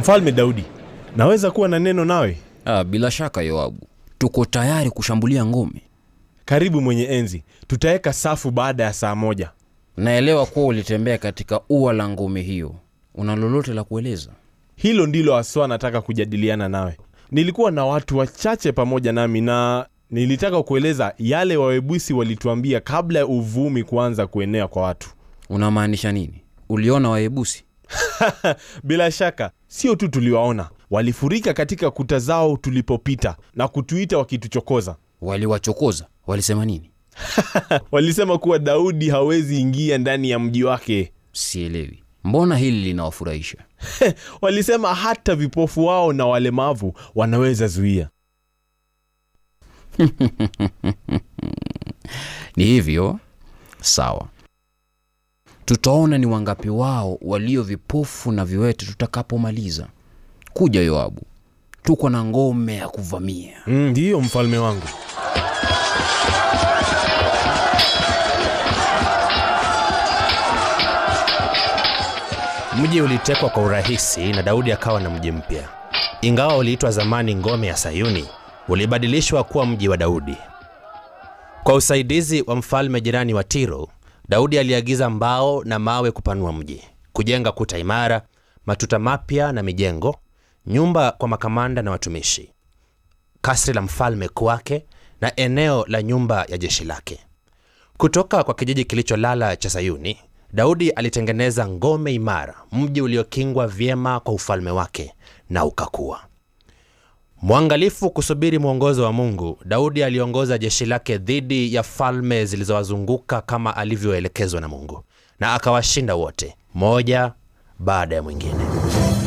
Mfalme Daudi, naweza kuwa na neno nawe? Ah, bila shaka Yoabu, tuko tayari kushambulia ngome. Karibu mwenye enzi, tutaweka safu baada ya saa moja. Naelewa kuwa ulitembea katika ua la ngome hiyo. Una lolote la kueleza? Hilo ndilo haswa nataka kujadiliana nawe. Nilikuwa na watu wachache pamoja nami na nilitaka kueleza yale Wawebusi walituambia kabla ya uvumi kuanza kuenea kwa watu. Unamaanisha nini? Uliona Wayebusi? Bila shaka, sio tu tuliwaona, walifurika katika kuta zao tulipopita na kutuita wakituchokoza. Waliwachokoza? Walisema nini? Walisema kuwa Daudi hawezi ingia ndani ya mji wake. Sielewi. Mbona hili linawafurahisha? Walisema hata vipofu wao na walemavu wanaweza zuia. Ni hivyo? Sawa, tutaona ni wangapi wao walio vipofu na viwete tutakapomaliza. Kuja Yoabu, tuko na ngome ya kuvamia. Mm, Ndiyo mfalme wangu. Mji ulitekwa kwa urahisi na Daudi akawa na mji mpya. Ingawa uliitwa zamani ngome ya Sayuni, ulibadilishwa kuwa mji wa Daudi. Kwa usaidizi wa mfalme jirani wa Tiro, Daudi aliagiza mbao na mawe kupanua mji, kujenga kuta imara, matuta mapya na mijengo, nyumba kwa makamanda na watumishi, kasri la mfalme kwake na eneo la nyumba ya jeshi lake. Kutoka kwa kijiji kilicholala cha Sayuni, Daudi alitengeneza ngome imara, mji uliokingwa vyema kwa ufalme wake na ukakua. Mwangalifu kusubiri mwongozo wa Mungu, Daudi aliongoza jeshi lake dhidi ya falme zilizowazunguka kama alivyoelekezwa na Mungu, na akawashinda wote, moja baada ya mwingine.